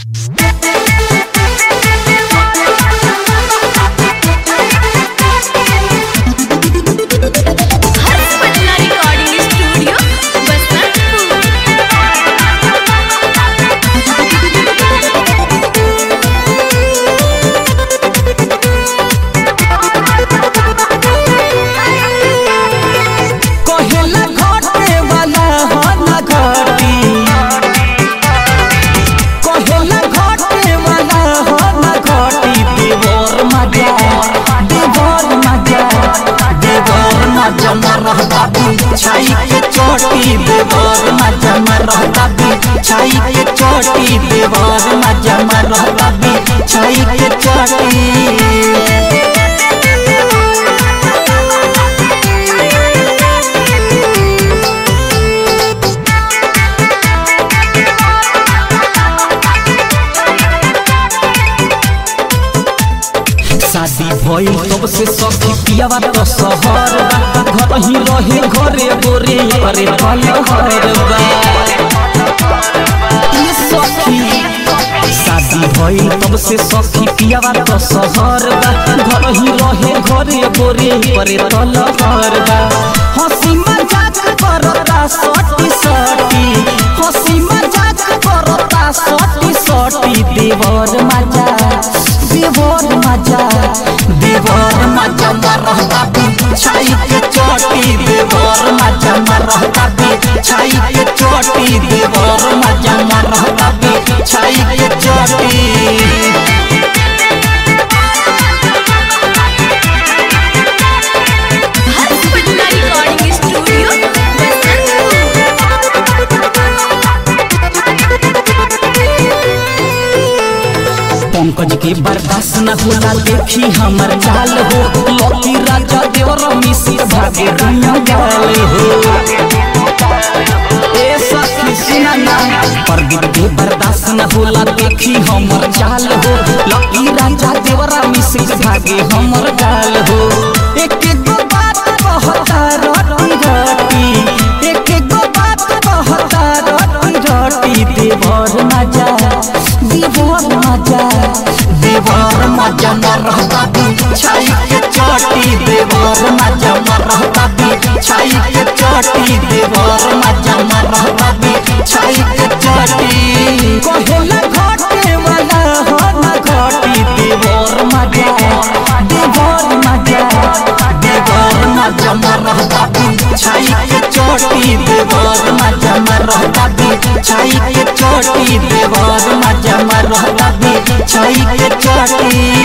Patna recording studio कहेला घटे वाला हो ना घटी कहेला घटे वाला हो ना घटी देवर मजा देवर मजा देवर मजा मरहता छाई के चोटी देवर मजा मरहता छाई के चोटी देवर मजा मरहता छाई के चोटी शादी भइल तब से सखी पियावा तो शहर बा घर ही रहे घरे गोरे करे पलहर बा ये सखी शादी भइल तब से सखी पियावा तो शहर बा घर ही रहे घरे गोरे करे पलहर बा हंसी मजाक करता सटी सटी हंसी मजाक करता सटी सटी देवर मजा देवर मजा देवर मजा मरहता छाई के चोटी देवर मजा मरहता छाई के चोटी देवर मजा मरहता छाई के चोटी पटना रिकॉर्डिंग स्टूडियो पंकज के बर्दाश्त न होला देखी हमर चाल हो लकी राजा देवर मिसिर भागे दुनिया गाल हो ए सखी सुना ना प्रदीप के बर्दाश्त न होला देखी हमर चाल हो लकी राजा देवर मिसिर भागे हमर गाल हो एक गो बात कहता रटी रटी एक गो बात कहता रटी रटी देवर मजा देवर मजा देवर मजा न रहता छाई के चोटी देवर मजा न रहता छाई के चोटी देवर मजा न रहता छाई के चोटी कहेला घटे वाला हो ना घटी देवर मजा देवर मजा देवर मजा न रहता छाई के चोटी देवर मजा न रहता छाई के चोटी देवर मजा न रहता छाई के चोटी